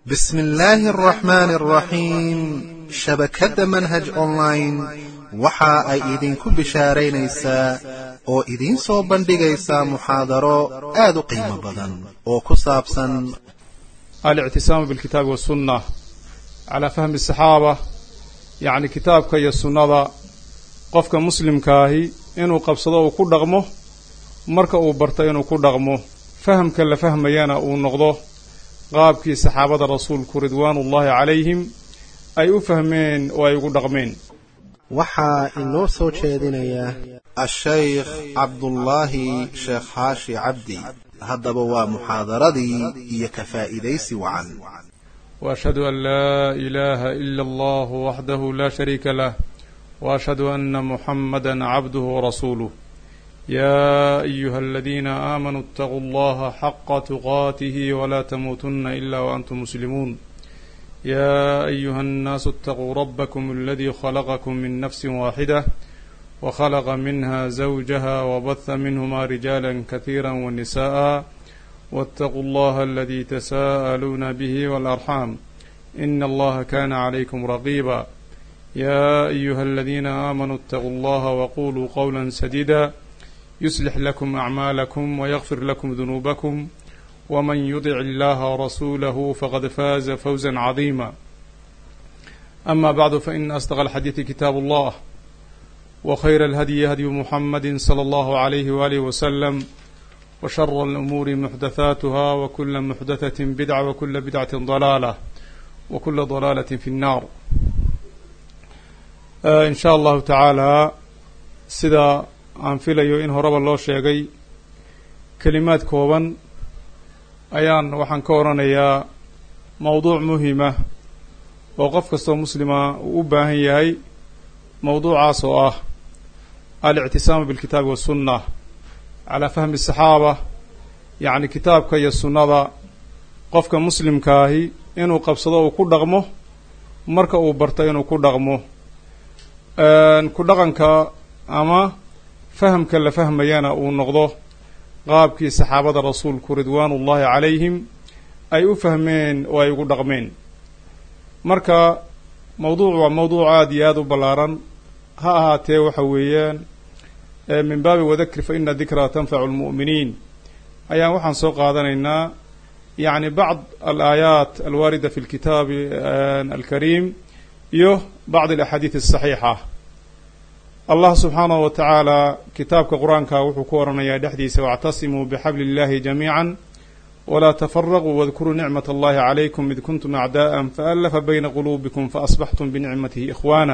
bismi illaahi araxmaani araxiim shabakadda manhaj online waxa ay idinku bishaaraynaysaa oo idiin soo bandhigaysaa muxaadaro aad u qiimo badan oo ku saabsan alictisaamu bilkitaabi wasunna calaa fahmi asaxaaba yacni kitaabka iyo sunnada qofka muslimkaahi inuu qabsado uu ku dhaqmo marka uu barto inuu ku dhaqmo fahamka la fahmayana uu noqdo qaabkii saxaabada rasuulku ridwaanullaahi calayhim ay u fahmeen oo ay ugu dhaqmeen waxaa inoo soo jeedinaya ashaykh cabdullaahi sheekh xaashi cabdi haddaba waa muxaadaradii iyo ka faa'iidaysi wacan وأشهد أن لا إله إلا الله وحده لا شريك له وأشهد أن محمدا عبده ورسوله يا أيها الذين آمنوا اتقوا الله حق تقاته ولا تموتن إلا وأنتم مسلمون يا أيها الناس اتقوا ربكم الذي خلقكم من نفس واحدة وخلق منها زوجها وبث منهما رجالا كثيرا ونساء واتقوا الله الذي تساءلون به والأرحام إن الله كان عليكم رقيبا يا أيها الذين آمنوا اتقوا الله وقولوا قولا سديدا يصلح لكم أعمالكم ويغفر لكم ذنوبكم ومن يطع الله ورسوله فقد فاز فوزا عظيما أما بعد فإن أصدق الحديث كتاب الله وخير الهدي هدي محمد صلى الله عليه وآله وسلم وشر الأمور محدثاتها وكل محدثة بدعة وكل بدعة ضلالة وكل ضلالة في النار آه إن شاء الله تعالى سida aan filayo in horeba loo sheegay kelimaad kooban ayaan waxaan ka oranayaa mowduuc muhima oo qof kastoo muslima uu u baahan yahay mowduucaas oo ah alictisaamu bilkitaabi wasunna calaa fahmi asaxaaba yacni kitaabka iyo sunnada qofka muslimkaahi inuu qabsado uu ku dhaqmo marka uu barto inuu ku dhaqmo ku dhaqanka ama fahamka la fahmayana uu noqdo qaabkii saxaabada rasuulku ridwaanullaahi calayhim ay u fahmeen oo ay ugu dhaqmeen marka mowduuc waa mowduuc aada iyo aada u ballaaran ha ahaatee waxa weeyaan min baabi wadakir fa ina dikraa tanfacu lmu'miniin ayaan waxaan soo qaadanaynaa yacni bacd alaayaat alwaarida fi lkitaabi alkariim iyo bacd alaxaadiid asaxiixa allah subxaanahu wa tacaala kitaabka qur-aanka wuxuu ku oranayaa dhexdiisa wاctasimuu bixabli اllahi jamiica walaa tafaraquu wadkuruu nicmat allahi calaykum id kuntum acdaءa faallafa bayna quluubikum faasbaxtum binicmatihi ikhwaana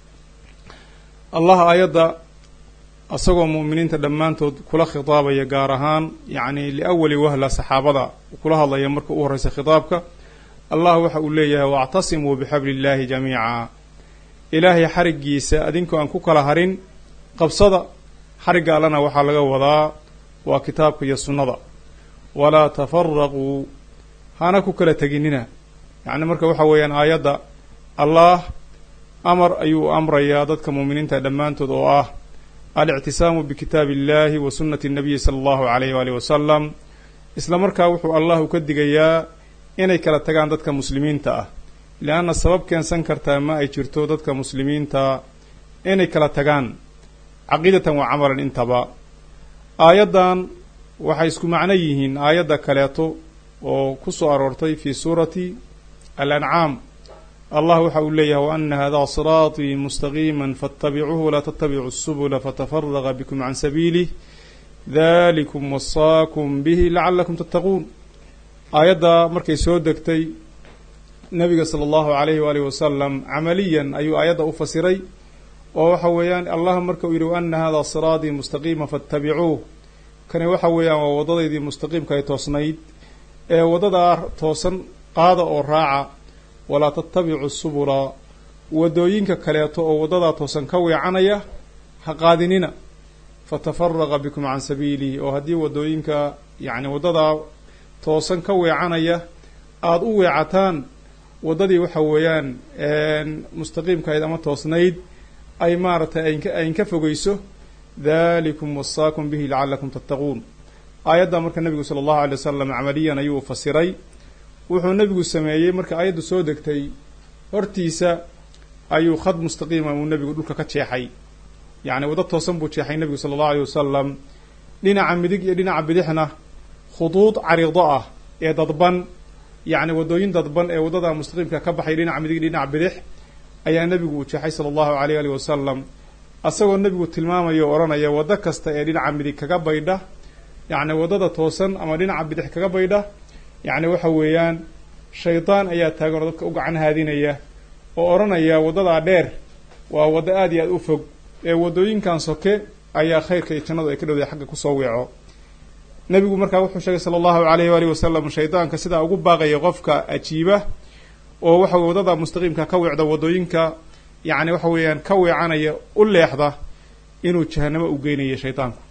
allah aayadda asagoo mu'miniinta dhammaantood kula khitaabaya gaar ahaan yacni liawali wahla saxaabada kula hadlaya marka u horeysa khitaabka allah waxa uu leeyahay wاctasimuu bixabli اllahi jamiica ilaahay xariggiisa adinkoo aan ku kala harin qabsada xarigga allana waxaa laga wadaa waa kitaabka iyo sunnada walaa tafaraquu hana ku kala teginina yacni marka waxa weeyaan aayadda allaah amar ayuu amrayaa dadka muuminiinta dhammaantood oo ah alictisaamu bikitaabi illaahi wa sunnati nabiyi sala allahu calayh waalihi wasalam isla markaa wuxuu allah u ka digayaa inay kala tagaan dadka muslimiinta ah leanna sabab keensan kartaa ma ay jirto dadka muslimiinta inay kala tagaan caqiidatan wa camalan intaba aayaddan waxay isku macno yihiin aayadda kaleeto oo ku soo aroortay fii suurati alancaam allah waxa uu leeyahay wa ana hada siraatii mustaqiima faاtabicuuhu walaa tatabicuu subula fatafaraqa bikum can sabiilih dalikum wasaakum bihi lacalakum tattaquun aayadda markay soo degtay nabiga sala allahu calayhi waalihi wasalam camaliyan ayuu aayadda u fasiray oo waxa weeyaan allah marka uu yidhi wa ana hada siraatii mustaqiima faatabicuuh kani waxa weeyaan waa waddadaydii mustaqiimka ay toosnayd ee waddadaa toosan qaada oo raaca walaa tattabicu subula waddooyinka kaleeto oo waddadaa toosan ka weecanaya ha qaadinina fatafaraqa bikum can sabiilihi oo haddii waddooyinka yacni waddadaa toosan ka weecanaya aada u weecataan waddadii waxa weeyaan mustaqiimkahayd ama toosnayd ay maaragtay aynka fogeyso dalikum wasaakum bihi lacalakum tattaquun aayadda marka nebigu sala allahu alay wasalam camaliyan ayuu fasiray wuxuu nebigu sameeyey marka ayaddu soo degtay hortiisa ayuu khad mustaqiima uu nebigu dhulka ka jeexay yacni waddo toosan buu jeexay nebigu sala allahu aleyh wasalam dhinaca midig iyo dhinaca bidixna khuduud cariido ah ee dadban yacni waddooyin dadban ee waddada mustaqiimka ka baxay dhinaca midig dhinaca bidix ayaa nebigu uu jeexay sala allahu aleyh alih wasalam asagoo nebigu tilmaamaya o odhanaya waddo kasta ee dhinaca midig kaga baydha yacni waddada toosan ama dhinaca bidix kaga baydha yacni waxa weeyaan shaydaan ayaa taagan oo dadka u gacan haadinaya oo odhanaya waddadaa dheer waa waddo aada iyo aada u fog ee waddooyinkan soke ayaa khayrka iyo jannadu ay ka dhowday xagga kusoo weeco nebigu markaa wuxuu sheegay sala allahu alayhi waalihi wasalam shaydaanka sidaa ugu baaqaya qofka ajiiba oo waxa weye waddada mustaqiimka ka weecda waddooyinka yacni waxa weeyaan ka weecanaya u leexda inuu jahanamo u geynaya shaydaanku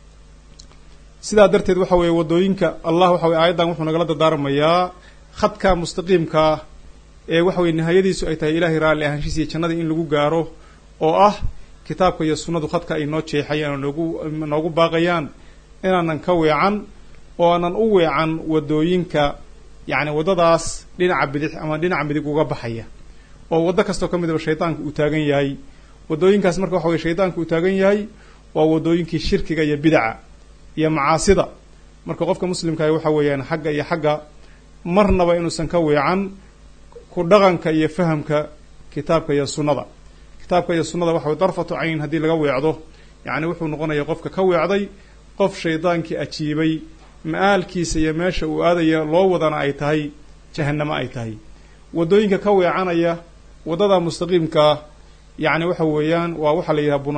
sidaa darteed waxa weeye waddooyinka allah waxa weye aayaddan wuxuu nagala dardaarmayaa khadka mustaqiimkaa ee waxa weye nihayadiisu ay tahay ilaahay raalli ahaanshiisa iyo jannadii in lagu gaaro oo ah kitaabka iyo sunnadu khadka ay noo jeexayaan oo noogu noogu baaqayaan inaanan ka weecan oo aanan u weecan waddooyinka yacni waddadaas dhinaca bidix ama dhinaca midig uga baxaya oo waddo kastoo ka midaba shaydaanku uu taagan yahay waddooyinkaas marka waxa weye shaydaanku uu taagan yahay waa waddooyinkii shirkiga iyo bidaca iyo macaasida marka qofka muslimkaahi waxa weeyaan xagga iyo xagga marnaba inuusan ka weecan ku dhaqanka iyo fahamka kitaabka iyo sunnada kitaabka iyo sunnada waxa weye darfatu cayn haddii laga weecdo yacni wuxuu noqonaya qofka ka weecday qof shaydaankii ajiibay ma-aalkiisa iyo meesha uu aadaya loo wadana ay tahay jahanamo ay tahay waddooyinka ka weecanaya waddada mustaqiimkaa yacni waxa weeyaan waa waxaa la yidhaha buna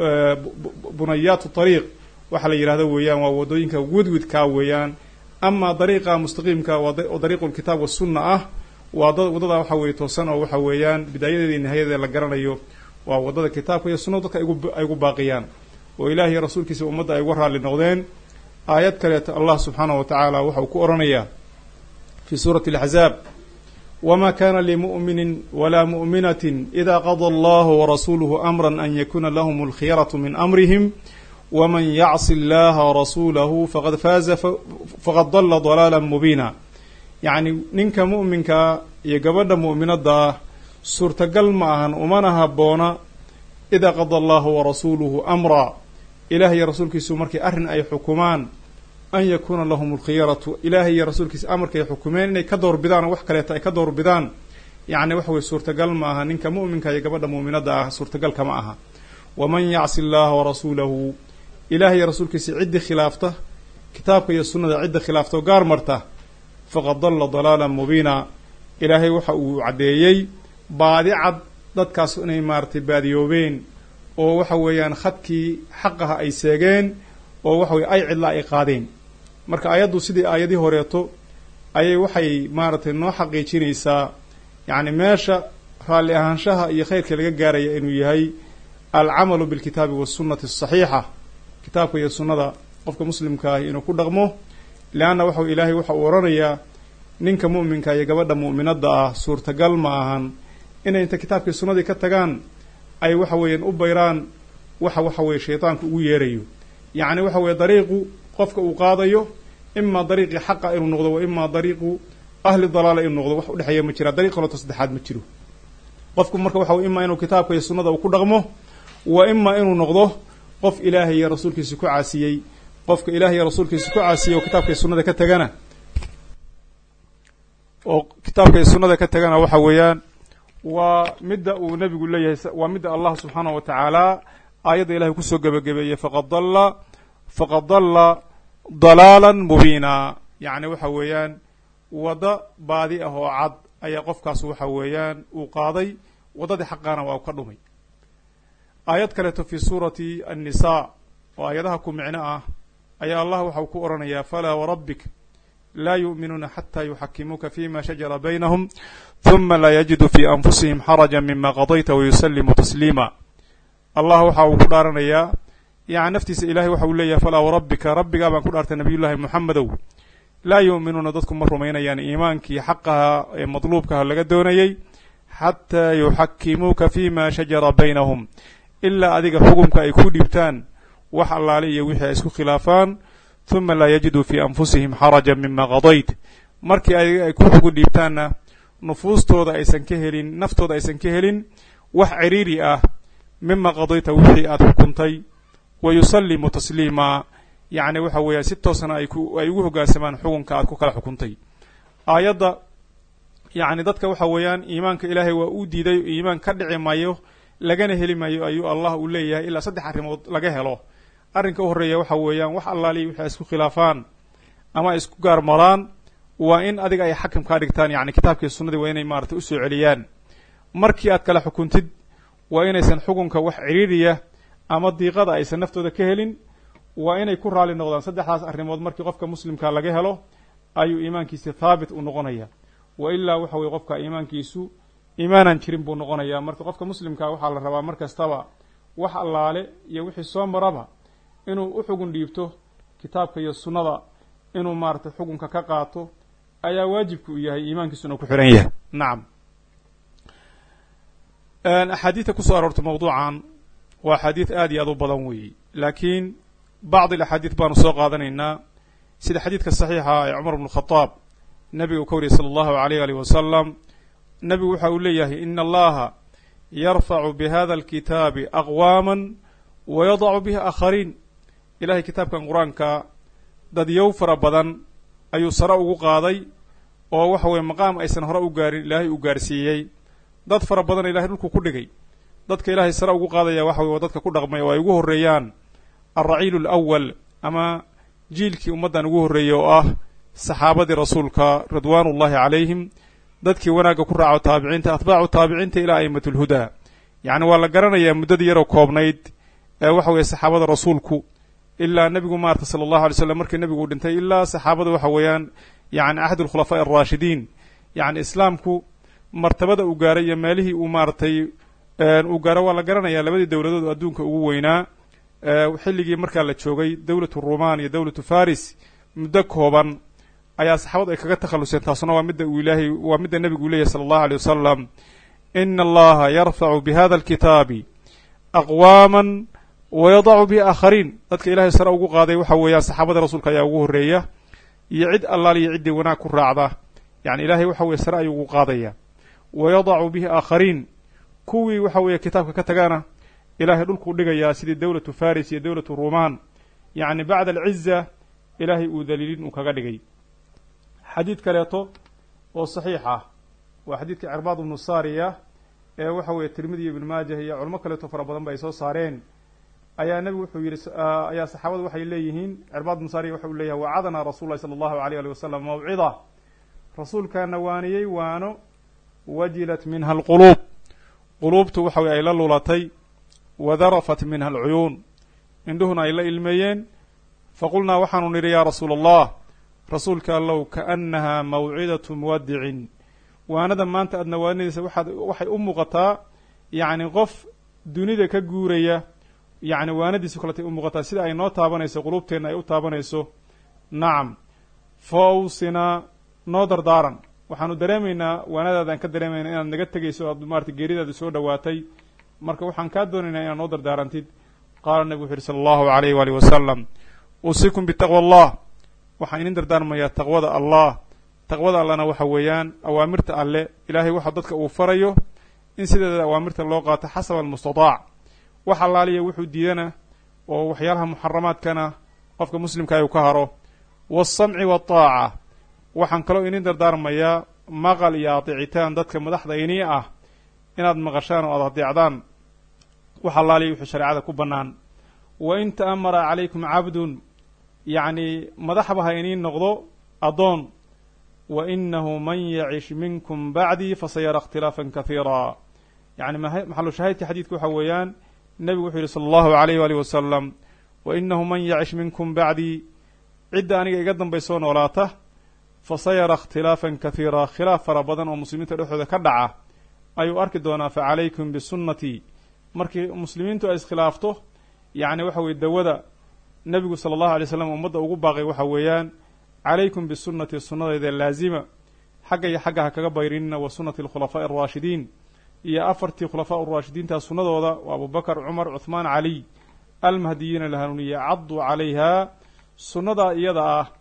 bunayaatu tariiq waxaa la yidhahda weeyaan waa waddooyinka widwidkaa weeyaan amaa dariiqa mustaqiimka waa dariiqu lkitaab wasunna ah waa waddada waxa weeye toosan oo waxa weeyaan bidaayadeeda iyo nihayadeeda la garanayo waa waddada kitaabka iyo sunnada dadka ay gu baaqiyaan oo ilaah iyo rasuulkiisa ummadda ay uga raalli noqdeen aayad kaleeto allah subxaanahu wa tacaala waxa uu ku odhanayaa fii suurati alaxzaab wma kana limu'minin wla mu'minatin ida qada allahu warasuuluhu amra an yakuna lahm alkhiyaraة min amrihim wman yacsi اllaha warasuulahu faqad faaza faqad dala dalaala mubiina yacni ninka mu'minkaa iyo gabadha mu'minadda ah suurtagal ma ahan umana haboona idaa qada allahu warasuuluhu amra ilaah iyo rasuulkiisu markay arrin ay xukumaan an yakuuna lahum alkhiyaratu ilaahay iyo rasuulkiisa amarkay xukumeen inay ka doorbidaan oo wax kaleeto ay ka doorbidaan yacni waxa weye suurtagal ma aha ninka mu'minka iyo gabadha mu'minadda ah suurtagal kama aha waman yacsi allaha warasuulahu ilaah iyo rasuulkiisa ciddii khilaafta kitaabka iyo sunnada cidda khilaafta oo gaar marta faqad dalla dalaalan mubiina ilaahay waxa uu caddeeyey baadi cad dadkaas inay maaratay baadiyoobeen oo waxa weeyaan khadkii xaqaha ay seegeen oo waxa weye ay cidla ay qaadeen marka ayaddu sidii aayadii horeeto ayay waxay maaragtay noo xaqiijinaysaa yacni meesha raalli ahaanshaha iyo khayrka laga gaaraya inuu yahay alcamalu bilkitaabi wasunnati asaxiixa kitaabka iyo sunnada qofka muslimka ahi inuu ku dhaqmo leanna waxa ilaahay waxa uu odhanayaa ninka mu'minka iyo gabadha mu'minadda ah suurtagal ma ahan inay inta kitaabkii sunnadii ka tagaan ay waxa weeyaan u bayraan waxa waxa weye shaydaanku ugu yeerayo yacni waxa weeye dariiqu qofka uu qaadayo imaa dariiqii xaqa inuu noqdo wa imaa dariiqu ahli dalaala inuu noqdo wax udhexeeya ma jira dariiq kaleto saddexaad ma jiro qofku marka waxa wey imaa inuu kitaabka iyo sunnada uu ku dhaqmo wa imaa inuu noqdo qof ilaahay iyo rasuulkiisa ku caasiyey qofka ilahay iyo rasuulkiisa ku caasiyey oo kitaabka iyo sunnada ka tagana oo kitaabka iyo sunnada ka tagana waxa weeyaan waa midda uu nebigu leeyahay waa midda allah subxaanahu wa tacaala aayadda ilahay kusoo gebagabeeyey faqad dalla faqad dalla dalaalan mubiina yacni waxa weeyaan waddo baadi ah oo cad ayaa qofkaas waxa weeyaan uu qaaday waddadii xaqaana waa ka dhumay aayad kaleeto fi suurati annisaa oo aayadaha ku micno ah ayaa allah waxa uu ku odhanayaa falaa warabbik laa yu'minuuna xataa yuxakimuuka fima shajara baynahum huma laa yajidu fii anfusihim xaraja mima qadayta wayusalimu tasliima allah waxa uu ku dhaaranayaa yani naftiisa ilahay waxa uu leeyahay falaa warabbika rabbigaa baan ku dhaartay nabiyullaahi moxamedow laa yu'minuuna dadku ma rumaynayaan iimaankii xaqaha ee madluubkaha laga doonayey xataa yuxakimuuka fima shajara baynahum ilaa adiga xukumka ay ku dhibtaan wax allaale iyo wixii ay isku khilaafaan huma laa yajiduu fii anfusihim xaraja mima qadayt markii ay ku xugu dhiibtaanna nufuustooda aysan ka helin naftooda aysan ka helin wax ciriiri ah mima qadayta wixii aada xukuntay wa yusallimu tasliima yacni waxa weeyaan si toosna ay ku ay ugu hoggaansamaan xukunka aad ku kala xukuntay aayadda yacni dadka waxa weeyaan iimaanka ilaahay waa uu diiday iimaan ka dhici mayo lagana heli mayo ayuu allah uu leeyahay ilaa saddex arrimood laga helo arrinka u horreeya waxa weeyaan wax allaaliya wixii ay isku khilaafaan ama ay isku gaarmaraan waa in adiga ay xakam kaa dhigtaan yacni kitaabkii sunnadii waa inay maaragtay usoo celiyaan markii aad kala xukuntid waa inaysan xukunka wax ciriiriya ama diiqada aysan naftooda ka helin waa inay ku raali noqdaan saddexdaas arrimood markii qofka muslimka laga helo ayuu iimaankiisi thaabit u noqonaya wa ilaa waxa weye qofka iimaankiisu iimaanan jirin buu noqonayaa marka qofka muslimka waxaa la rabaa mar kastaba wax allaale iyo wixii soo maraba inuu u xugun dhiibto kitaabka iyo sunnada inuu maaratay xukunka ka qaato ayaa waajibku u yahay iimaankiisuna ku xihan yahay nacam axaadiidta kusoo aroortay mawduucan waa axaadiid aad iyo aad u badan weeye laakiin bacd alaxaadiid baanu soo qaadanaynaa sida xadiidka saxiixa ee cumar bnu khadaab nabiga uu ka wariyay sala allahu alayh alih wasalam nebigu waxa uu leeyahay ina allaha yarfacu bihada alkitaabi aqwaama wa yadacu bihi aakhariin ilahay kitaabkan qur-aanka dadyow fara badan ayuu sare ugu qaaday oo waxa weye maqaam aysan hore u gaarin ilaahay uu gaarsiiyey dad fara badan ilahay dhulku ku dhigay dadka ilaahay sare ugu qaadaya waxa weye waa dadka ku dhaqmay oo ay ugu horreeyaan alraciilu alawal ama jiilkii ummaddan ugu horreeyey oo ah saxaabadii rasuulka ridwaanullahi calayhim dadkii wanaagga ku raaco taabiciinta atbaacu taabiciinta ilaa a'imatulhudaa yacni waa la garanayaa muddadii yaroo koobnayd ee waxa weeye saxaabada rasuulku ilaa nebigu maarata sala allahu alay slam markii nebigu uu dhintay ilaa saxaabada waxa weeyaan yacni axad alkhulafaa'i alraashidiin yacni islaamku martabada uu gaaray iyo meelihii uu maaratay uu gaaro waa la garanayaa labadii dowladood oo adduunka ugu weynaa xilligii markaa la joogay dowlatu rumaan iyo dowlatu faris muddo kooban ayaa saxaabadu ay kaga takhalluseen taasuna waa midda uu ilaahay waa midda nebigu uu leeyahy sala allahu alay wasalam ina allaha yarfacu bihada alkitaabi aqwaama wa yadacu bihi aakhariin dadka ilaahay sare ugu qaaday waxa weeyaan saxaabada rasuulka ayaa ugu horreeya iyo cid allaal iyo ciddii wanaag ku raacda yacni ilaahay waxa weye sare ayuu ugu qaadaya wa yadacu bihi aakhariin kuwii waxa weeye kitaabka ka tagana ilaahay dhulkuu dhigayaa sidii dowlatu faris iyo dowlatu rumaan yacni bacda alciza ilaahay uu daliilin uu kaga dhigay xadiid kaleeto oo saxiix ah waa xadiidka cirbaad ibnu saariya ee waxa weeye tirmidi iyo ibnu maajah iyo culamo kaleeto fara badan ba ay soo saareen ayaa nebigu wuxuu yidhi ayaa saxaabadu waxay leeyihiin cirbaad ibnu saariya waxa uu leeyahay wacadana rasul llahi sala allahu alayh ali wasalam mawcida rasuulkaana waaniyey waano wajilat minha alquluub quluubtu waxa weye ay la lulatay wadarafat minha alcuyuun indhuhuna ay la ilmeeyeen faqulnaa waxaanu nidhi yaa rasuula allah rasuulka allow kaannaha mawcidatu muwadicin waanada maanta aadna waaninaysa waxaad waxay u muuqataa yacni qof dunida ka guuraya yacni waanadiisu kaletay u muuqataa sida ay noo taabanayso quluubteenna ay u taabanayso nacam fa awsinaa noo dardaaran waxaanu dareemaynaa waanadaadaan ka dareemayna inaad naga tegayso o aad maarata geeridaadu soo dhowaatay marka waxaan kaa doonaynaa inaad noo dardaarantid qaala nebigu wuxu uhi sala allahu alayh waalihi wasalam uusikum bitaqwa allah waxaan idin dardaarmayaa taqwada allah taqwada allana waxa weeyaan awaamirta alle ilaahay waxa dadka uu farayo in sideeda awaamirta loo qaato xasaba almustataac wax allaaliya wuxuu diidana oo waxyaalaha muxaramaadkana qofka muslimka uu ka haro waasamci waataaca waxaan kaloo idin dardaarmayaa maqal iyo adeecitaan dadka madaxda inii ah inaad maqashaan oo aad adeecdaan wax allaaliya wuxuu shareecada ku bannaan wa in ta'amara calaykum cabdun yacni madaxba ha iniin noqdo addoon wa inahu man yacish minkum bacdii fasayara ikhtilaafan kahiira yacni maxalu shaahidka xadiidka waxa weeyaan nebigu wuxuu yihi sala allahu alayh waalih wasalam wa inahu man yacish minkum bacdii cidda aniga iga dambaysoo noolaata fasayara ikhtilaafan kahiira khilaaf fara badan oo muslimiinta dhexdooda ka dhaca ayuu arki doonaa fa calaykum bisunnatii markii muslimiintu ay iskhilaafto yacni waxa weye dawada nebigu sala allahu alay slam ummadda ugu baaqay waxa weeyaan calaykum bisunati sunnadayda laazima xagga iyo xagga ha kaga bayrinina wa sunnati alkhulafaa'i alraashidiin iyo afartii khulafaa uraashidiinta sunnadooda waa abubakar cumar cuhmaan caliy almahdiyiina la hanuuniye cadduu calayhaa sunnadaa iyada ah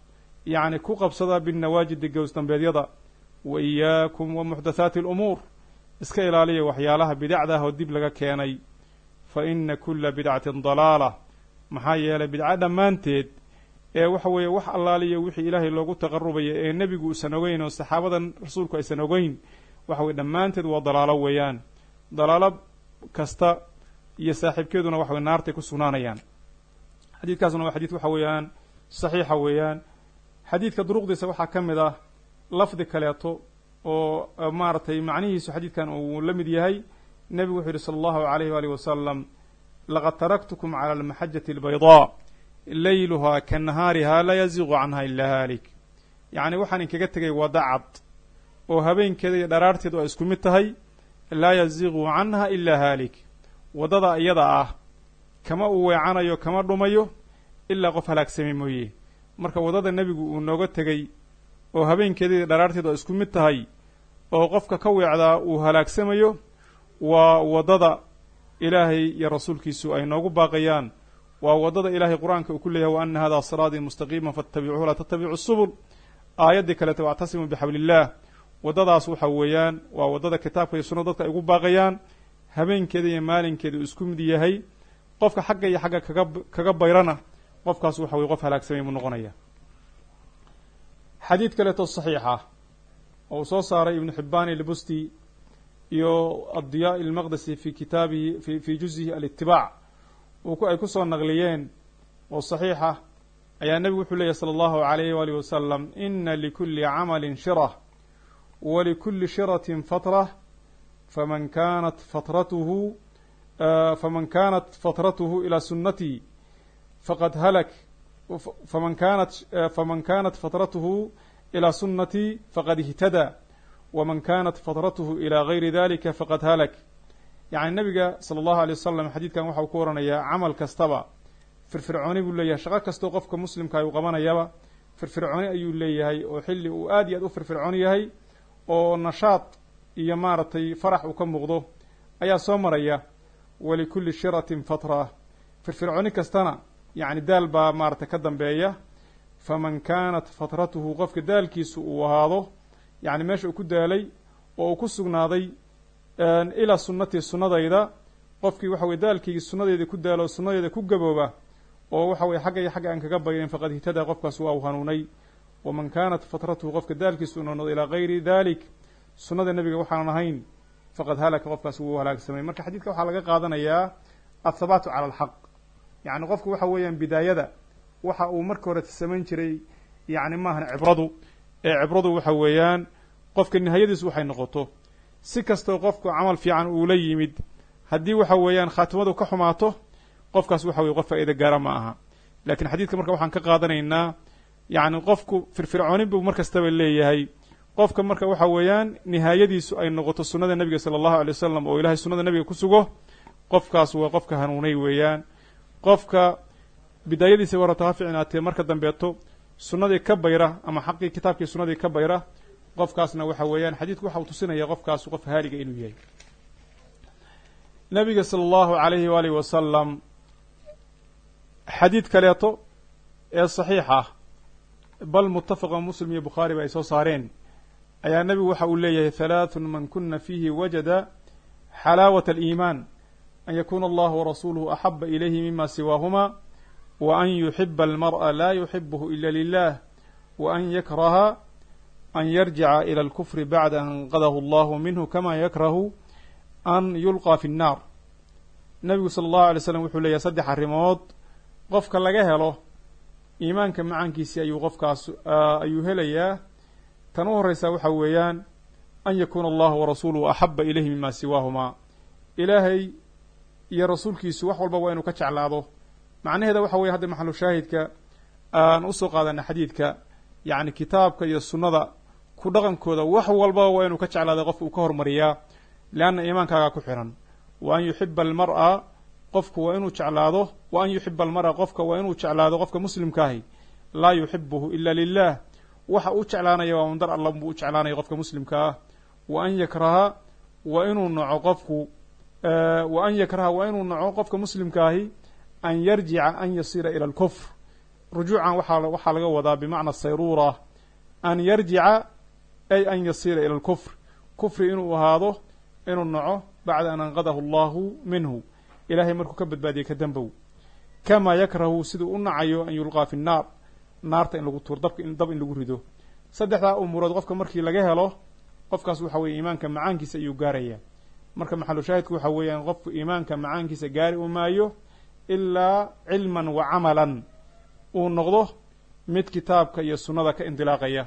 yacni ku qabsada binnawaajidi gowsdambeedyada wa iyaakum wa muxdathaati alumuur iska ilaaliya waxyaalaha bidacda ah oo dib laga keenay fa ina kulla bidcatin dalaala maxaa yeelay bidco dhammaanteed ee waxa weeye wax allaaliya wixii ilaahay loogu taqarubaya ee nebigu uusan ogeyn oo saxaabadan rasuulku aysan ogeyn waxa weye dhammaanteed waa dalaalo weeyaan dalaalo kasta iyo saaxiibkeeduna waxa weye naartay ku sugnaanayaan xadiidkaasna waa xadiid waxa weeyaan saxiixa weeyaan xadiidka duruqdiisa waxaa ka mid ah lafdi kaleeto oo maaragtay macnihiisu xadiidkan uu la mid yahay nebigu wuxuu yihi sala allahu alayh waalihi wasalam laqad taraktukum cala almaxajati albaydaa layluhaa ka nahaarihaa laa yaziiqu canha ilaa haalik yacni waxaan inkaga tegay wadda cad oo habeenkeeda iyo dharaarteedu ay isku mid tahay laa yaziiqu canha ilaa haalik waddada iyada ah kama uu weecanayo kama dhumayo ilaa qof halaagsamay mooye marka waddada nebigu uu nooga tegey oo habeenkeeda iyo dharaarteedu ay isku mid tahay oo qofka ka weecdaa uu halaagsamayo waa waddada ilaahay iyo rasuulkiisu ay noogu baaqayaan waa waddada ilaahay qur-aanka uu ku leeyahay wa ana hada siraatii mustaqiima faatabicuuhu laa tattabicu subul aayaddii kaleeto wactasimuu bixabliillah waddadaas waxa weeyaan waa waddada kitaabka iyo sunnada dadka ay ugu baaqayaan habeenkeeda iyo maalinkeeda uu isku mid yahay qofka xagga iyo xagga kaga kaga bayrana qofkaas waxa weye qof halaagsamay buu noqonaya xadiid kaleeto saxiixa oo uu soo saaray ibnu xibbaan ilbusti iyo addiyaa ilmaqdisi fi kitaabihi fi fi juzihi alitibaac ay ku soo naqliyeen oo saxiixa ayaa nebigu wuxuu leeyahy sala allahu alayh waalihi wasalam ina likulli camalin shirah walikulli shiratin fatrah faman kanat fatratuhu faman kanat fatratuhu ilaa sunnatii faqad halak faman kanat faman kanat fatratuhu ilaa sunnatii faqad ihtadaa waman kanat fatratuhu ilaa gayri dalika faqad halak yacni nebiga sala allahu alay wasalam xadiidkan waxa uu ku waranayaa camal kastaba firfircooni buu leeyahay shaqo kastoo qofka muslimka uu qabanayaba firfircooni ayuu leeyahay oo xilli uu aad iyo aad u firfircoon yahay oo nashaad iyo maaragtay farax uu ka muuqdo ayaa soo maraya walikulli shiratin fatra firfircooni kastana yacni daal baa maaragtay ka dambeeya faman kaanat fatratuhu qofka daalkiisu uu ahaado yacni meesha uu ku daalay oo uu ku sugnaaday ilaa sunnatii sunnadayda qofkii waxa weye daalkaygii sunnadeeda ku daalo o sunnadeeda ku gabooba oo waxa weye xagga iyo xagga aan kaga bayrin faqad ihtadaa qofkaas waa uu hanuunay waman kaanat fatratuhu qofka daalkiisu uu noqdo ilaa gayri dalik sunnada nebiga waxaanan ahayn faqad halaka qofkaas wuu halaagsamay marka xadiidka waxaa laga qaadanayaa athabaatu cala alxaq yacni qofku waxa weeyaan bidaayada waxa uu marka hore samayn jiray yacni maahan cibradu ee cibradu waxa weeyaan qofka nihayadiisu waxay noqoto si kastoo qofku camal fiican uu la yimid haddii waxa weeyaan khaatimadu ka xumaato qofkaas waxa weye qof faa'iida gaara ma aha laakiin xadiidka marka waxaan ka qaadanaynaa yacni qofku firfircoonin buu mar kastaba leeyahay qofka marka waxa weeyaan nihaayadiisu ay noqoto sunnada nebiga sala allahu alay wasalam oo ilahay sunnada nebiga ku sugo qofkaas waa qofka hanuunay weeyaan qofka bidaayadiisa warata ha ficnaatee marka dambeeto sunnadii ka bayra ama xaqii kitaabkii sunnadii ka bayra qofkaasna waxa weeyaan xadiidku waxa uu tusinaya qofkaas qof haaliga inuu yahay nabiga sala allahu alayhi waalihi wasalam xadiid kaleeto ee saxiix ah bal muttafaqa muslim iyo bukhaariba ay soo saareen ayaa nebigu waxa uu leeyahay halaathun man kuna fiihi wajada xalaawata aliimaan an yakuna allahu warasuuluhu axaba ilayhi mima siwaahuma wa an yuxiba almar'a laa yuxibuhu ila lilah wa an yakraha an yarjica ila alkufri bacda an anqadahu allahu minhu kama yakrahu an yulqaa fi nnaar nebigu sala allahu alay slam wuxuu leeyahay saddex arrimood qofka laga helo iimaanka macaankiisii ayuu qofkaas ayuu helayaa tan u horreysaa waxa weeyaan an yakuuna allahu warasuuluhu axaba ilayhi mima siwaahumaa ilaahay iyo rasuulkiisu wax walba waa inuu ka jeclaado macnaheeda waxa weye hadda maxalu shaahidka aan usoo qaadana xadiidka yacni kitaabka iyo sunnada ku dhaqankooda wax walbaba waa inuu ka jeclaado qofka uu ka hormariyaa leanna iimaankaagaa ku xiran wa an yuxiba almar'a qofku waa inuu jeclaado wa an yuxiba almar'a qofka waa inuu jeclaado qofka muslimkaahi laa yuxibuhu ila lilah waxa uu jeclaanaya waa un dar alla buu u jeclaanaya qofka muslimka ah wa an yakraha waa inuu naco qofku wa an yakraha waa inuu naco qofka muslimkaahi an yarjica an yasiira ila alkufr rujuucan waxaa waxaa laga wadaa bimacna sayruura an yarjica ay an yasiira ila alkufr kufri inuu ahaado inuu naco bacda an anqadahu allahu minhu ilaahay markuu ka badbaadiyey ka dambow kamaa yakrahu siduu u nacayo an yulqaa fi nnaar naarta in lagu tuur dabka dab in lagu rido saddexdaa umuurood qofka markii laga helo qofkaas waxa weye iimaanka macaankiisa ayuu gaaraya marka maxalu shaahidku waxa weeyaan qofku iimaanka macaankiisa gaari u maayo ilaa cilman wa camalan uu noqdo mid kitaabka iyo sunnada ka indilaaqaya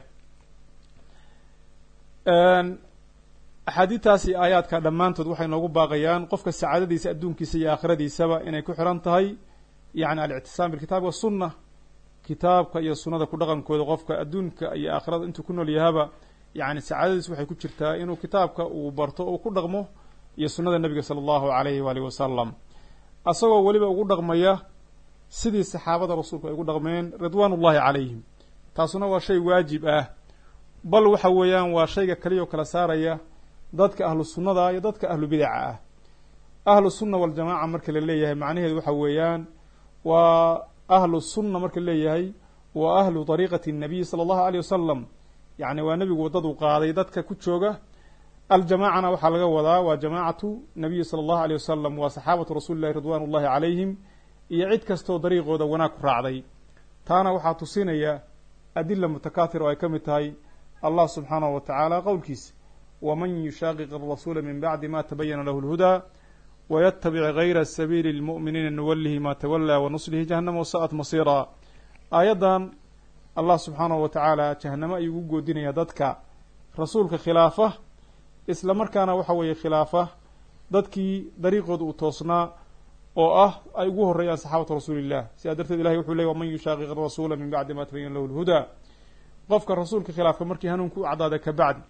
axaadiidtaasi aayaadka dhammaantood waxay noogu baaqayaan qofka sacaadadiisa adduunkiisa iyo aakhiradiisaba inay ku xiran tahay yacni alictisaam bilkitaab wasunna kitaabka iyo sunnada ku dhaqankooda qofka adduunka iyo aakhirada intuu ku nool yahaba yacni sacaadadiis waxay ku jirtaa inuu kitaabka uu barto oo ku dhaqmo iyo sunnada nebiga sala allahu alayhi waalihi wasalam asagoo weliba ugu dhaqmaya sidii saxaabada rasuulku ay ugu dhaqmeen ridwaan ullahi calayhim taasuna waa shay waajib ah bal waxa weeyaan waa shayga kaliya oo kala saaraya dadka ahlu sunnada iyo dadka ahlu bidaca ah ahlu sunna waljamaaca marka la leeyahay macnaheedu waxa weeyaan waa ahlu sunna marka la leeyahay waa ahlu dariiqati الnabiy salى allahu aleyh wasalam yacni waa nebigu waddadu qaaday dadka ku jooga aljamaacana waxaa laga wadaa waa jamaacatu nabiyi salى allahu aleyh wasalam waa saxaabatu rasuuli llahi ridwan ullahi calayhim iyo cid kastoo dariiqooda wanaag ku raacday taana waxaa tusinaya adila mutakathir oo ay ka mid tahay allah subxaanahu wa tacaala qowlkiisa waman yushaaqiq arasuula min bacdi ma tabayana lahu lhudaa waytabic gayra sabiili اlmu'miniina nuwalihi ma tawalaa wanuslihi jahanama wasa'at masiira aayaddan allah subxaanahu wa tacaala jahanamo ayuu ugu goodinaya dadka rasuulka khilaafa isla markaana waxa weeye khilaafa dadkii dariiqooda uu toosnaa oo ah ay ugu horreeyaan saxaabatu rasuuli illah sidaa darteed ilahay wuxuu ley waman yushaaqiq arasuula min bacdi ma tabayana lahu lhudaa qofka rasuulka khilaafka markii hanuunka u caddaada ka bacdi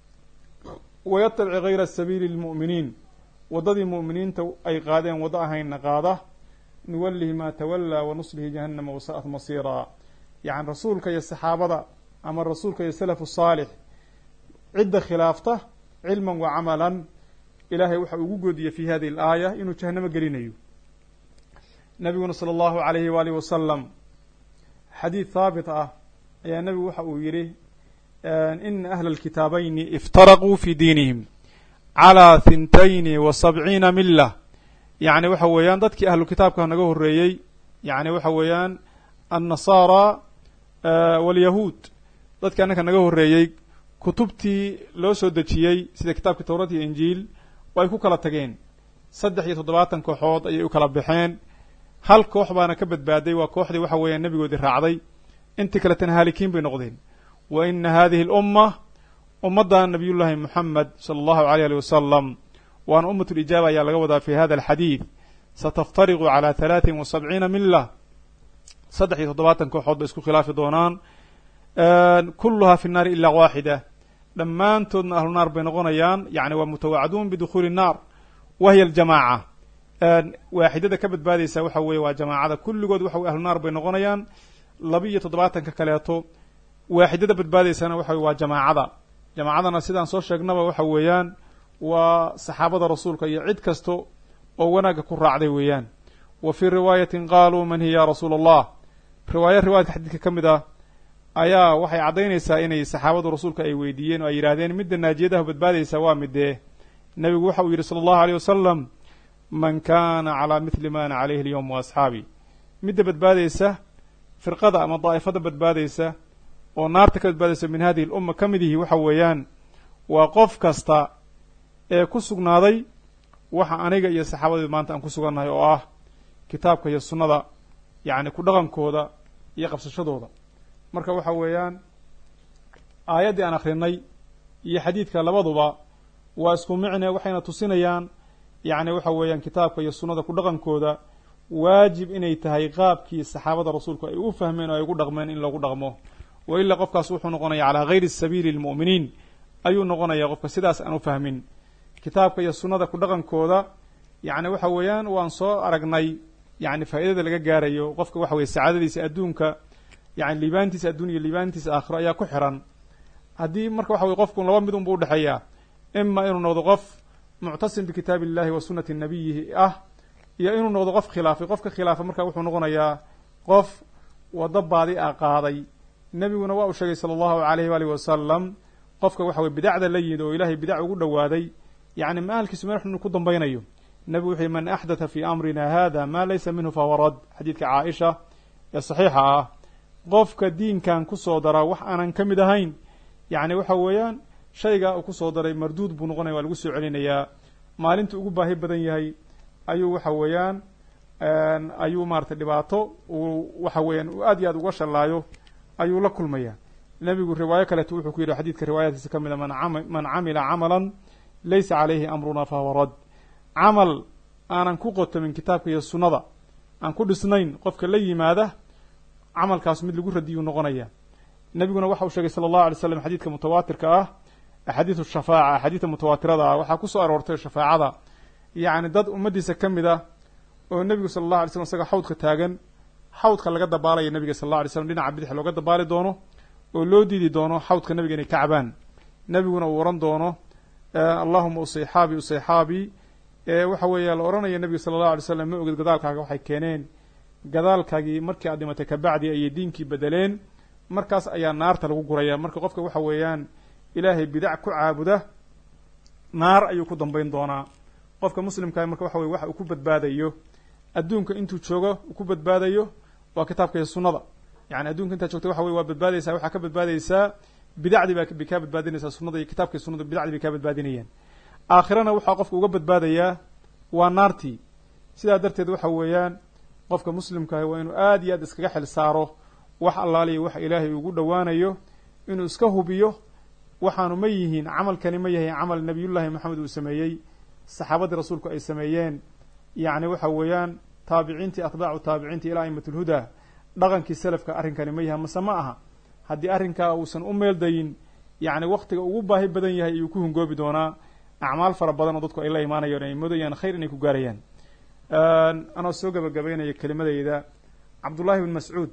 wayatabici gayra sabiili lmu'miniin waddadii mu'miniinta ay qaadeen waddo ahaynna qaada nuwalihi maa tawallaa wanuslihi jahannama wasa'at masiiraa yacni rasuulka iyo saxaabada ama rasuulka iyo salafu saalix cidda khilaafta cilman wa camalan ilaahay waxa ugu goodiyey fi hadihi alaaya inuu jahanamo gelinayo nabiguna sala allahu alayhi waalihi wasalam xadiid haabit ah ayaa nebigu waxa uu yidhi ina ahla alkitaabayni iftaraquu fi diinihim calaa hintayni wa sabciina mila yacni waxa weeyaan dadkii ahlu kitaabka naga horreeyey yacni waxa weeyaan annasaara waalyahuud dadkii annaka naga horreeyey kutubtii loo soo dejiyey sida kitaabkii towrat iyo injiil way ku kala tageen saddex iyo toddobaatan kooxood ayay u kala baxeen hal koox baana ka badbaaday waa kooxdii waxa weeyaan nebigoodii raacday intii kaletana haalikiin bay noqdeen wa ina hadihi alumma ummadda nabiyullaahi moxamed sala allahu aleyh ali wasalam waana ummat lijaaba ayaa laga wadaa fi hada alxadiid sataftariqu calaa halaatin wa sabciina mila saddex iyo toddobaatan kooxood bay isku khilaafi doonaan kulluhaa fi nnaari ilaa waaxida dhammaantoodna ahlu naar bay noqonayaan yacni waa mutawacduun bidukhuuli nnaar wa hiya aljamaaca waaxidada ka badbaadaysa waxa weeye waa jamaacada kulligood waxa weye ahlu naar bay noqonayaan laba iyo toddobaatanka kaleeto waaxidada badbaadaysana waxa weye waa jamaacada jamaacadana sidaan soo sheegnaba waxa weeyaan waa saxaabada rasuulka iyo cid kasta oo wanaagga ku raacday weeyaan wa fii riwaayatin qaaluu man hiya ya rasuula allah riwaaya riwaayadka xadiidka ka mid ah ayaa waxay caddaynaysaa inay saxaabadu rasuulka ay weydiiyeen oo ay yidhahdeen midda naajiyadaha badbaadaysa waa midee nebigu waxa uu yidhi sala allahu aleyh wasalam man kana calaa mithli ma ana calayhi alyowm wa asxaabi midda badbaadaysa firqada ama daa'ifada badbaadaysa oo naarta ka badbaadaysa min hadihi alumma ka mid yihi waxa weeyaan waa qof kasta ee ku sugnaaday waxa aniga iyo saxaabadeed maanta aan ku sugannahay oo ah kitaabka iyo sunnada yacni ku dhaqankooda iyo qabsashadooda marka waxa weeyaan aayaddii aan akrinay iyo xadiidka labaduba waa isku micne waxayna tusinayaan yacni waxa weeyaan kitaabka iyo sunnada ku dhaqankooda waajib inay tahay qaabkii saxaabada rasuulku ay u fahmeen oo ay ugu dhaqmeen in lagu dhaqmo wa ilaa qofkaas wuxuu noqonaya calaa gayri sabiili lmu'miniin ayuu noqonaya qofka sidaas aan u fahmin kitaabka iyo sunnada ku dhaqankooda yacni waxa weeyaan waan soo aragnay yacni faa'iidada laga gaarayo qofka waxa weye sacaadadiisa adduunka yani liibaantiisa adduun iyo liibaantiisa aakhiro ayaa ku xiran haddii marka waxa weye qofku laba mid unbu udhexeeya ima inuu noqdo qof muctasim bikitaabi illahi wa sunnati nabiyihi ah iyo inuu noqdo qof khilaafay qofka khilaafa marka wuxuu noqonayaa qof waddo baadi a qaaday nebiguna waa uu sheegay sala allahu alayhi waalihi wasalam qofka waxa weye bidacda la yimid oo ilaahay bidac ugu dhowaaday yacni ma ahalkiisu meel xun ku dambaynayo nebigu wuxuu yihi man axdatha fii amrina hada maa laysa minhu fahuwa rad xadiidka caaisha ee saxiixa ah qofka diinkan kusoo daraa wax aanan ka mid ahayn yacni waxa weeyaan shaygaa uu kusoo daray marduud buu noqonaya waa lagu soo celinayaa maalinta ugu baahi badan yahay ayuu waxa weeyaan ayuu maratay dhibaato uu waxa weeyaan uu aad iyo aad uga shallaayo ayuu la kulmaya nebigu riwaayo kaleeto wuxuu ku yidhi xadiidka riwaayaadkiisa ka mid a man camila camalan laysa calayhi amruna fahuwa rad camal aanan ku qotomin kitaabka iyo sunnada aan ku dhisnayn qofka la yimaada camalkaas mid lagu radiyuu noqonaya nebiguna waxa uu sheegay sala allahu alay slam xadiidka mutawaatirka ah axaadiidu shafaaca axaadiidta mutawaatirada ah waxaa ku soo aroortay shafaacada yacni dad ummaddiisa ka mid ah oo nebigu sala allahu alay slam isaga xawdka taagan xawdka laga dabaalaya nebiga sal alla alay slam dhinaca bidix looga dabaali doono oo loo diidi doono xawdka nebiga inay ka cabaan nebiguna uu ohan doono allahuma usayxaabi usayxaabi waxa weeya la odhanaya nebiga sala allahu alay slam ma ogid gadaalkaaga waxay keeneen gadaalkaagii markii aad dhimatay kabacdi ayay diinkii bedeleen markaas ayaa naarta lagu guraya marka qofka waxa weeyaan ilaahay bidac ku caabuda naar ayuu ku dambayn doonaa qofka muslimkaah marka waxa weye waxa uu ku badbaadayo adduunka intuu joogo uu ku badbaadayo waa kitaabka iyo sunnada yani adduunka intaad joogta waxa weye waa badbaadaysaa waxaa ka badbaadaysaa bidacdii baa bay kaa badbaadinaysaa sunnada iyo kitaabka iyo sunnada bidacdii bay kaa badbaadinayaan aakhirana waxaa qofka uga badbaadayaa waa naartii sidaa darteed waxa weeyaan qofka muslimkaahi waa inuu aad iyo aad iskaga xil saaro wax allaaliya wax ilaahay ugu dhowaanayo inuu iska hubiyo waxaanu ma yihiin camalkani ma yahay camal nebiyullaahi maxamed uu sameeyey saxaabadii rasuulku ay sameeyeen yacni waxa weeyaan taabiciintii atbaacu taabiciintii ilaa aimatulhudaa dhaqankii selafka arrinkani ma yahay mase ma aha haddii arrinkaa uusan u meeldayin yacni waktiga ugu baahi badan yahay ayuu ku hungoobi doonaa acmaal fara badan oo dadku ay la imaanayaan ay moodayaan khayr inay ku gaarayaan anoo soo gabagabaynaya kelimadayda cabdullaahi bn mascuud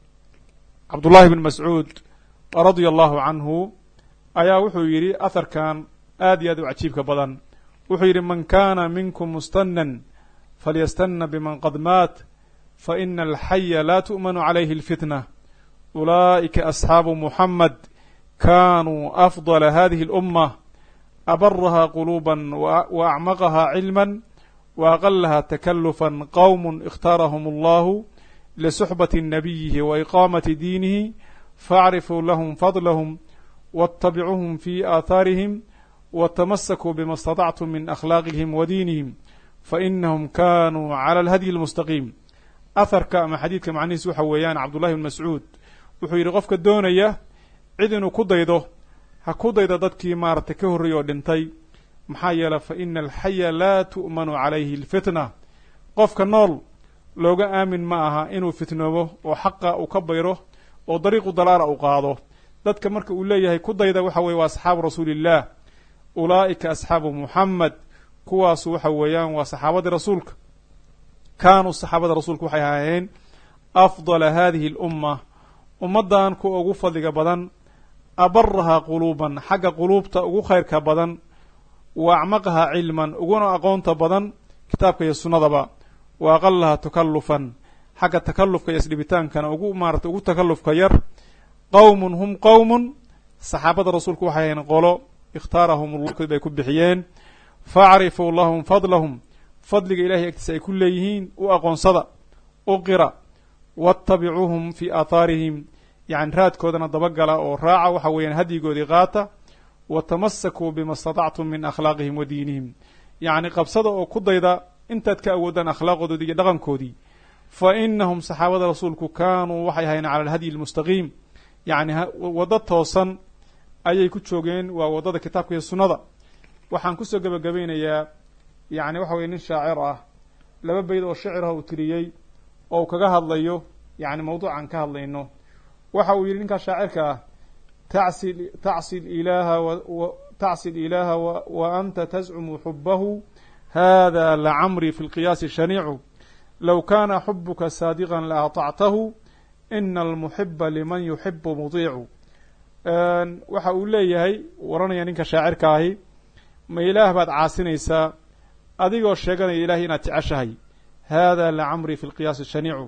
cabdullaahi bn mascuud radia allahu canhu ayaa wuxuu yidhi aharkan aad iyo aad u cajiibka badan wuxuu yidhi man kana minkum mustanan falyastana biman qad maat faina alxaya la tu'manu calayhi اlfitna ulaa'ika asxaabu muxamed kanuu afdala hadihi اlأumة abaraha quluba waacmaqaha cilma waaqalaha takalufا qowm اkhtaarahum allahu lsuxbati nabiyihi waiqaamati diinihi faاcrifuu lahum fadlahm waاtabicuuhm fi aahaarihim watamasakuu bima اstaطactum min akhlaaqihim wa diinihim fainahum kanuu clى اlhadyi اlmustaqiim aharka ama xadiidka macnihiis waxa weeyaan cabdullahi bn mascuud wuxuu yidhi qofka doonaya cid inuu ku daydo ha ku daydo dadkii maaragtay ka horreeyey oo dhintay maxaa yeelay fa ina alxaya laa tu'manu calayhi alfitna qofka nool looga aamin ma aha inuu fitnoobo oo xaqa uu ka bayro oo dariiqu dalaala uu qaado dadka marka uu leeyahay ku dayda waxa weye waa asxaabu rasuuliillah ulaa'ika asxaabu muxamed kuwaasu waxa weeyaan waa saxaabadii rasuulka kaanuu saxaabada rasuulka waxay ahaayeen afdala hadihi alumma ummaddan kuwa ugu fadliga badan abarahaa quluuban xagga quluubta ugu khayrka badan wa acmaqahaa cilman uguna aqoonta badan kitaabka iyo sunnadaba wa aqalahaa takallufan xagga takallufka iyo isdhibitaankana ugu maarata ugu takallufka yar qowmun hum qowmun saxaabada rasuulku waxay ahayn qolo ikhtaarahum ulkood bay ku bixiyeen facrifuu lahum fadlahum fadliga ilahay agtiisa ay ku leeyihiin u aqoonsada u qira waatabicuuhum fii aahaarihim yacni raadkoodana dabagala oo raaca waxa weeyaan hadyigoodii qaata wa tamasakuu bima istatactum min akhlaaqihim wa diinihim yacni qabsada oo ku dayda intaad ka awoodaan akhlaaqoodii iyo dhaqankoodii fa inahum saxaabada rasuulku kaanuu waxay ahayn cala alhadyi almustaqiim yacni waddo toosan ayay ku joogeen waa waddada kitaabka iyo sunnada waxaan kusoo gebagabaynayaa yacni waxa weye nin shaacir ah laba beyd oo shicirah uu tiriyey oo uu kaga hadlayo yacni mawduucan ka hadlayno waxa uu yidhi ninkaa shaacirka ah tacsi tacsi ilaaha tacsi ilaaha wa anta tascumu xubahu hada lacamrii fi lqiyaasi shaniicu low kana xubuka saadiqan la aطactahu ina almuxiba liman yuxibu mudiicu waxa uu leeyahay waranaya ninka shaacirka ahi ma ilaah baad caasinaysaa adigoo sheeganaya ilahay inaad jeceshahay hada lacamrii fi lqiyaasi shaniicu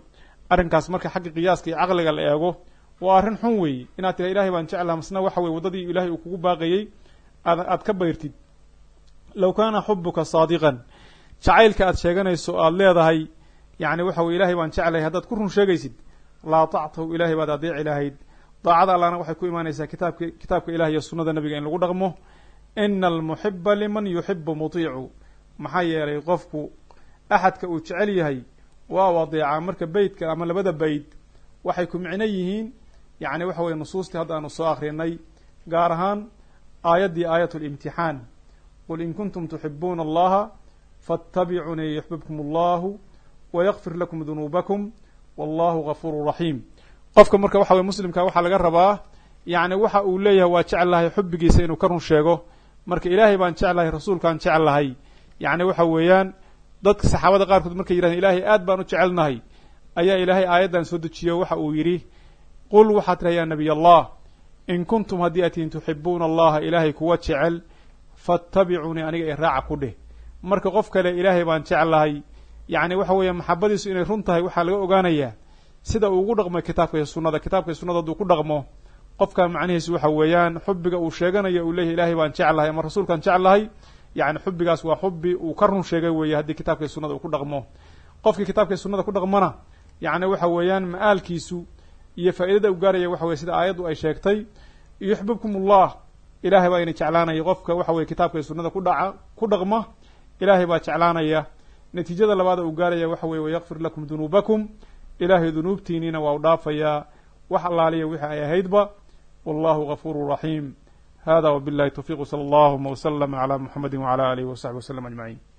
arrinkaas marka xagga qiyaaska iyo caqliga la eego waa arrin xun weeye inaad tira ilahay baan jeclaha masna waxa weye waddadii ilahay uu kugu baaqayey aad aad ka bayrtid low kaana xubuka saadiqan jacaylka aad sheeganayso aad leedahay yacni waxa weye ilahay baan jeclahay haddaad ku run sheegaysid laa tactahu ilahay baad adeeci lahayd daacada allana waxay ku imaanaysaa kitaabka kitaabka ilahi iyo sunnada nebiga in lagu dhaqmo ina almuxiba liman yuxibu mutiicu maxaa yeelay qofku axadka uu jecel yahay waa u adeecaa marka beytka ama labada beyt waxay ku micno yihiin yacni waxa weye nusuustii hadda aanu soo akrinay gaar ahaan aayaddii aayat limtixaan qul in kuntum tuxibuuna allaha faاtabicunii yuxbibkum allahu wayakfir lakum dunuubakum wallahu gafuuru raxiim qofka marka waxa weye muslimka waxaa laga rabaa yacni waxa uu leeyahay waa jeclahay xubbigiisa inuu ka run sheego marka ilaahay baan jeclahay rasuulkaan jeclahay yacni waxa weeyaan dadka saxaabada qaarkood markay yidhahdeen ilaahay aad baan u jecelnahay ayaa ilaahay aayaddan soo dejiyo waxa uu yidhi qul waxaad tiraha yaa nabiy allah in kuntum haddii aad tihiin tuxibuuna allaha ilaahay kuwa jecel faattabicunii aniga ee raaca ku dheh marka qof kale ilaahay baan jeclahay yacni waxa weeye maxabadiisu inay run tahay waxaa laga ogaanayaa sida uu ugu dhaqmo kitaabka iyo sunnada kitaabka iyo sunnada hadduu ku dhaqmo qofka macnihiisu waxa weeyaan xubbiga uu sheeganayo uu leeyahy ilaahay baan jeclahay ama rasuulkaan jeclahay yacni xubbigaas waa xubbi uu ka run sheegay weeye haddii kitaabka iyo sunnada uu ku dhaqmo qofkii kitaabka iyo sunnada ku dhaqmona yacni waxa weeyaan ma'aalkiisu iyo faa'iidada u gaaraya waxa weye sida aayaddu ay sheegtay yuxbibkum ullah ilaahay baa ina jeclaanaya qofka waxa weye kitaabka iyo sunnada ku dhaca ku dhaqma ilaahay baa jeclaanaya natiijada labaada uu gaaraya waxa weye wayakfir lakum dunuubakum ilaahay dunuubtiiniina waa u dhaafayaa wax allaaliya wixii ay ahaydba wallahu gafuuru raxiim hada wbillahi towfiq wsala allahuma wslama cla muxamedi wcala alihi wasaxbi waslm ajmaciin